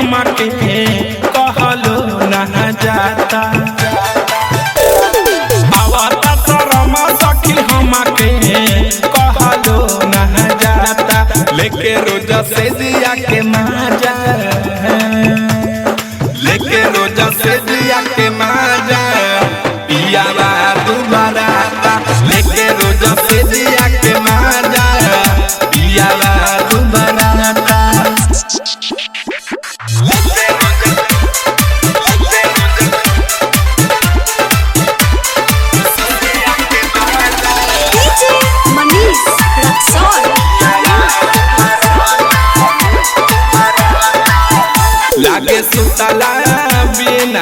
हमके कहलो ना जाता आवता शरम सखी हमके कहलो ना जाता लेके रोजा से दिया के माजा लेके रोजा से दिया के माजा पियावा दोबारा लेके रोजा से दिया के माजा पियावा दोबारा DJ Manish Raksol. लागे सुतला बिना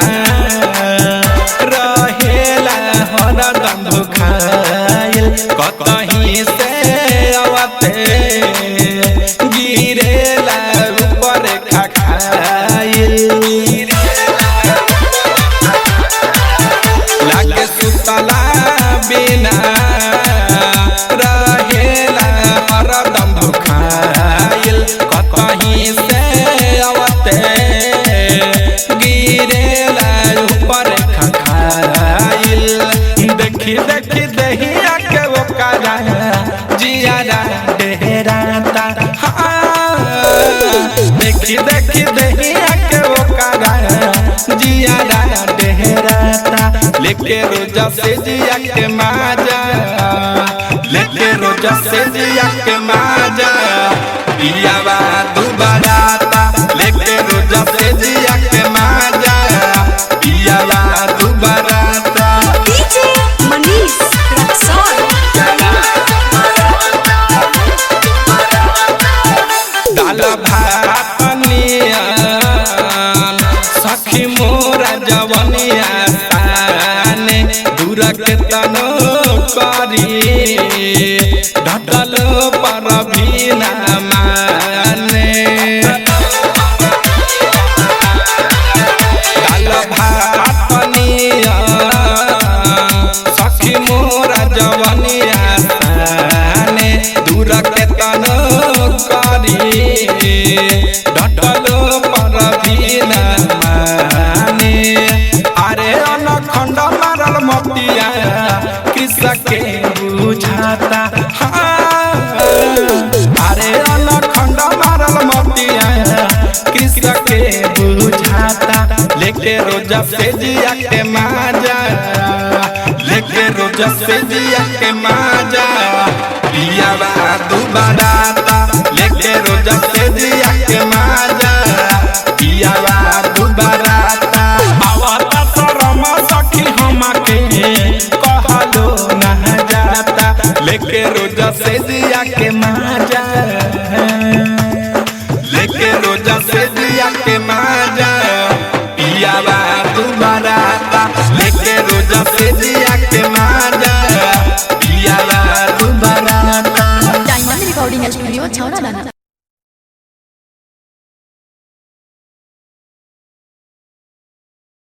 रहेला हरदम भुखाइल कतहीं से आवते गिरेला ऊपर खखाइल लागे सुतला बिना रहेला हरदम भुखाइल कतहीं से आवते गिरेला ऊपर खखाइल देखी देखी दहिया के वो कारा जियारा डेहराता हाँ। देखी देखी दहिया के वो कारा जियारा डेहराता लेके रोजा से जिया के माजा लेके रोजा से जिया के माजा पियावा दोबारा लेके रोजा से जिया के माजा पियावा दोबारा DJ Manish Raksol. दाल भात नियन सखी मोरा जवनिया ताने दूर के तनो करी ढटल पर भी ना माने दाल भात नियन सखी मोरा जवनिया ताने दूर के तनो करी ढटल पर भी ना माने अरे अनखंड मारल मतिया कृषक के बुझाता हाँ। अरे अनखंड मारल मतिया कृषक के बुझाता लेके रोजा से जिया के माजा लेके रोजा से जिया के माजा पियावा दोबारा लेके रोजा से जिया के माजा पियावा दोबारा आवता शरम सखी हमके कहलो ना जाता लेके रोजा से जिया के माजा